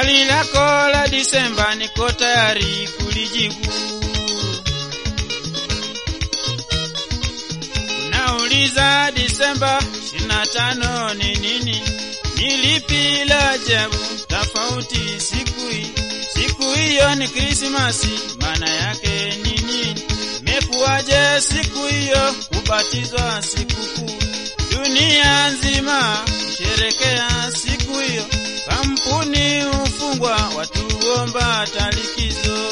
Swali lako la Disemba niko tayari kulijibu. Unauliza Disemba 25 ni nini? Ni lipi la ajabu tofauti siku hii? Siku hiyo ni Krismasi, maana yake ni nini? Imekuwaje siku hiyo kubatizwa sikukuu? Dunia nzima sherekea siku hiyo, kampuni hufungwa, watu omba talikizo.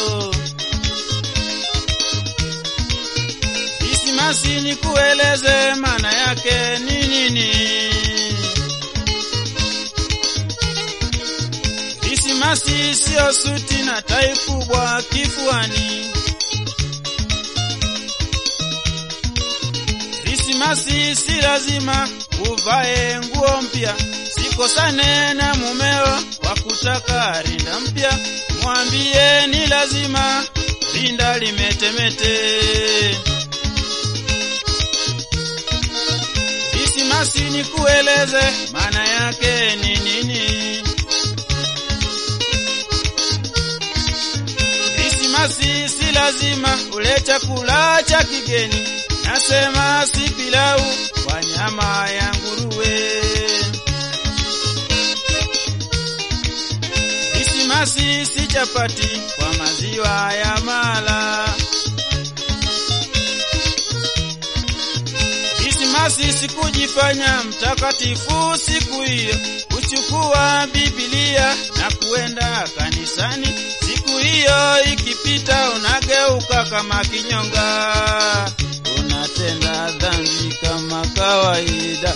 Krismasi ni kueleze maana yake ni nini? Krismasi sio suti na tai kubwa kifuani. Krismasi si lazima uvae nguo mpya, sikosane na mumeo kwa kutaka rinda mpya, mwambie ni lazima rinda limetemete. Krismasi ni kueleze maana yake ni nini? Krismasi si lazima ule chakula cha kigeni, nasema si pilau kwa nyama ya nguruwe. Krismasi si chapati kwa maziwa ya mala. Krismasi si kujifanya mtakatifu siku hiyo, kuchukua Biblia na kuenda kanisani. Siku hiyo ikipita, unageuka kama kinyonga, unatenda dhambi kama kawaida.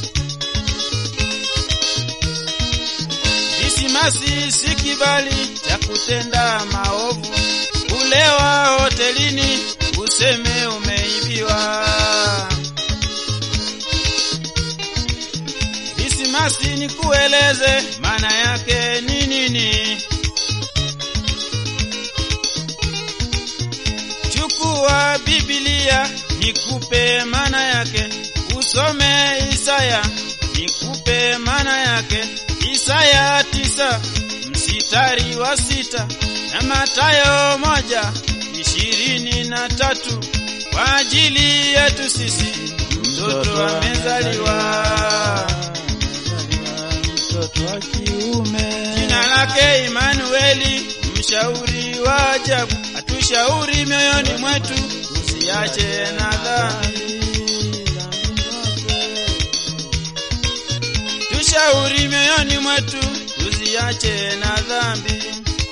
Krismasi si kibali cha kutenda maovu, kulewa hotelini useme umeibiwa. Krismasi ni kueleze maana yake ni nini? Chukua Biblia nikupe maana yake, usome Isaya nikupe maana yake, Isaya tisa msitari wa sita na Matayo moja ishirini na tatu kwa ajili yetu sisi mtoto amezaliwa mtoto wa kiume. Jina lake Imanueli, mshauri wa ajabu, atushauri mioyoni mwetu tusiache na dhambi. Tushauri mioyoni mwetu tusiache na dhambi.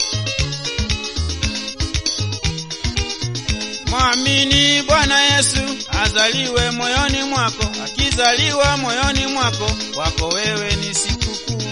Mwamini Bwana Yesu azaliwe moyoni mwako, akizaliwa moyoni mwako, kwako wewe ni sikukuu.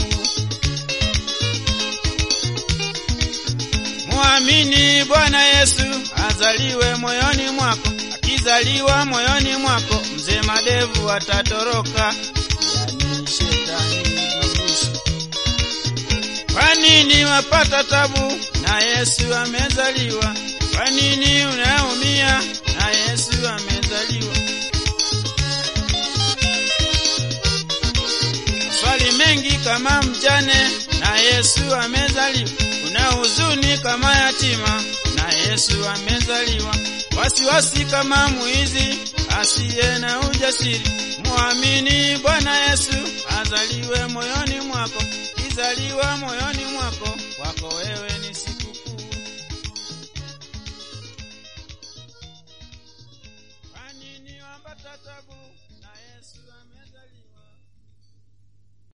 Mwamini Bwana Yesu azaliwe moyoni mwako, akizaliwa moyoni mwako, mzee madevu atatoroka, yani shetani ibilisi. Kwa nini wapata tabu na Yesu amezaliwa? Kwa nini unaumia na Yesu amezaliwa? Swali mengi kama mjane na Yesu amezaliwa. Una huzuni kama yatima na Yesu amezaliwa. Wasiwasi kama mwizi asiye na ujasiri. Muamini Bwana Yesu azaliwe moyoni mwako, kizaliwa moyoni mwako, kwako wewe ni sikukuu. Kwa nini wapata tabu na Yesu amezaliwa?